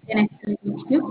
ጤና ይስጥልኝ።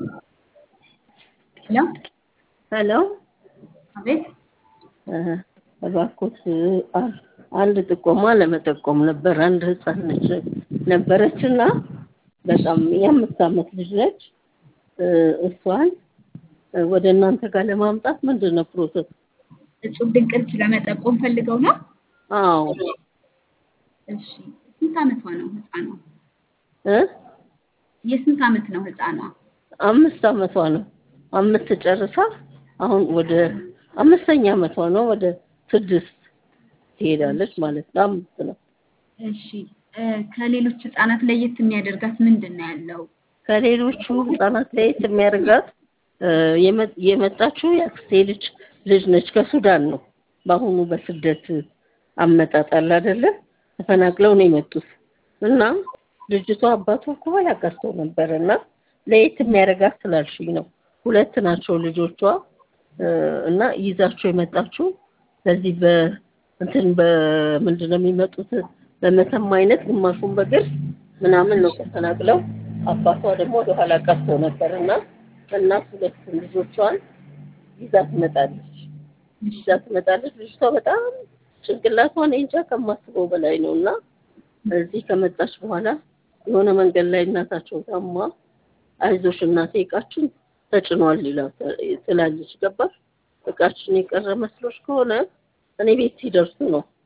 ሄሎ ሄሎ አቤት እባክዎት አንድ ጥቆማ ለመጠቆም ነበር። አንድ ህፃን ልጅ ነበረች እና በጣም የአምስት ዓመት ልጅ ነች። እሷን ወደ እናንተ ጋር ለማምጣት ምንድን ነው ፕሮሰስ? እጹብ ድንቅ ልጅ ለመጠቆም ፈልገው ነው? አዎ እሺ። ስንት ዓመቷ ነው ህፃኗ? እ የስንት ዓመት ነው ህፃኗ? አምስት ዓመቷ ነው። አምስት ጨርሳ አሁን ወደ አምስተኛ ዓመቷ ነው። ወደ ስድስት ትሄዳለች ማለት ነው። አምስት ነው። እሺ እ ከሌሎች ህፃናት ለየት የሚያደርጋት ምንድን ነው ያለው? ከሌሎቹ ህፃናት ለየት የሚያደርጋት እ የመ- የመጣችው የአክስቴ ልጅ ልጅ ነች። ከሱዳን ነው። በአሁኑ በስደት አመጣጥ አለ አይደለ? ተፈናቅለው ነው የመጡት እና ልጅቷ አባቷ ከኋላ ቀርቶ ነበር እና ለየት የሚያደርጋት ስላልሽኝ ነው። ሁለት ናቸው ልጆቿ እ እና ይዛቸው የመጣችው በዚህ በ እንትን በምንድን ነው የሚመጡት በመተማ አይነት ግማሹን በግር ምናምን ነው ተፈናቅለው አባቷ ደግሞ ወደኋላ ቀርቶ ነበር እና እናት ሁለት ልጆቿን ይዛ ትመጣለች ይዛ ትመጣለች። ልጅቷ በጣም ጭንቅላቷን እንጃ ከማስበው በላይ ነው እና እዚህ ከመጣች በኋላ የሆነ መንገድ ላይ እናታቸው ታማ አይዞሽ እናቴ እቃችን ተጭኗል ይላል ትላለች። ገባሽ? እቃችን የቀረ መስሎሽ ከሆነ እኔ ቤት ሲደርሱ ነው